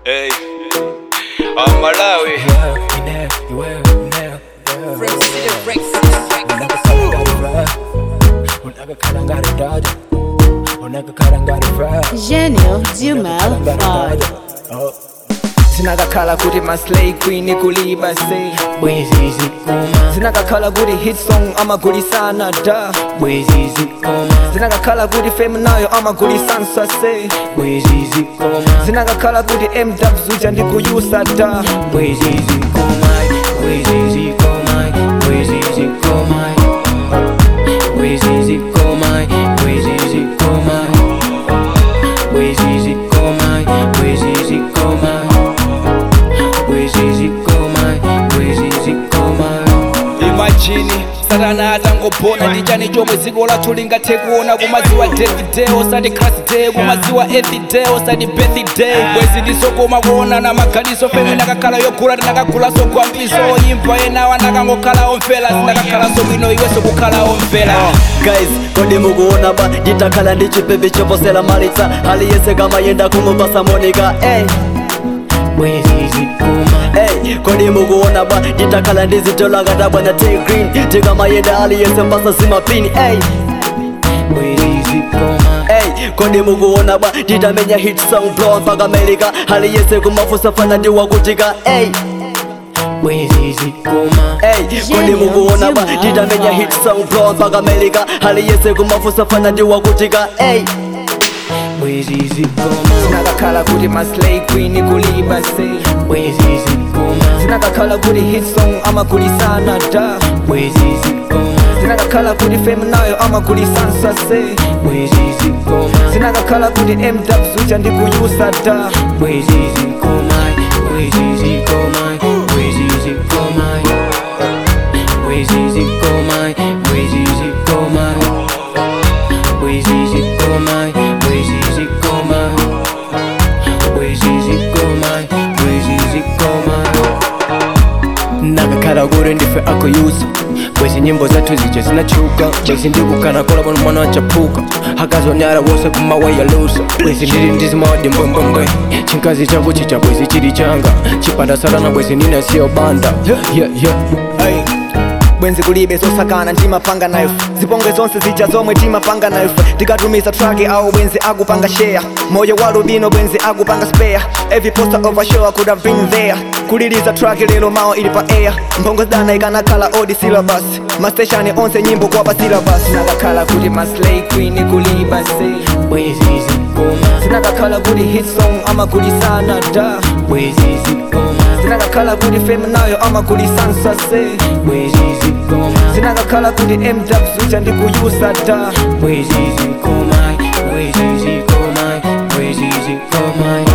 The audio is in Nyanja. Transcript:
Hey, I'm Malawi. Gênio Dilmel Vibe. sinakakhala kuti maslay queen kuliba say bwezi zikoma sinakakhala kuti hit song amagulisana da bwezi zikoma sinakakhala kuti fame nayo amagulisansa say bwezi zikoma sinakakhala kuti mdubs uja ndikuyusa da bwezi zikoma bwezi zikoma bwezi zikoma bwezi zikoma bwezi zikoma bwezi zikoma bwezi zikoma bwezi zikoma bwezi zikoma Imagine satana atangopona ndichani chomwe dziko lathu lingathe kuona kumadziwa death osati crash day kumadziwa earth day osati birthday bwezi ndisokoma kuonana maganizo feme nakakhala yogula tinakagulaso gwambiso imva enawa ndakangokhala omvera sindakakhalaso bwino iwenso kukhala omvera guys kodi mukuona ba nditakhala ndi chipepe choposera malitsa aliyese kama yenda kumupasa monika ey bwezi zikoma ey kodi mukuona ba nditakhala ndi zitolo akatabwa na tay green tikamayenda aliyese mpasa zimapini ey bwezi zikoma ey kodi mukuona ba nditamenya hit song blow mpaka america aliyese kumafusa fana ndiwakutika ey bwezi zikoma ey kodi mukuona ba nditamenya hit song blow mpaka america aliyese kumafusa fana ndiwakutika ey bwezi zikoma sinakakhala kuti maslay queen kuliba say bwezi zikoma sinakakhala kuti hit song amagulisana da bwezi zikoma sinakakhala kuti fame nayo amagulisansa say bwezi zikoma sinakakhala kuti mdubs uja ndikuyusa da bwezi zikoma bwezi zikoma bwezi zikoma bwezi zikoma bwezi zikoma bwezi zikoma bwezi zikoma bwezi zikoma bwezi zikoma nakakhala kuti ndife akuyuza bwezi nyimbo zathu zija zinachuka bwezi ndikukana kola pano mwana wachapuka akazonyala wose kumawayalusa bwezi ndili ndizimawadi mbwembwembwe chinkazi chako chicha bwezi chili changa chipanda salana bwezi ninasiyo banda yeah, yeah. Hey. bwenzi kulibe zosakana ndimapanga nayo zipongwe zonse zija zomwe timapanga nayo tikatumiza traki au bwenzi akupanga share moyo wa lubino bwenzi akupanga spare every poster of a show I could have been there kuliliza traki lero mawa ili pa air mphongo zidana ikanakhala odi syllabus masteshani onse nyimbo kwapa syllabus sinakakhala kuti maslay queen kuliba say bwezi zikoma sinakakhala kuti hit song amagulisana da bwezi zikoma sinakakhala kuti fame nayo amagulisansa say bwezi zikoma sinakakhala kuti mdubs uja ndikuyusa da bwezi zikoma bwezi zikoma bwezi zikoma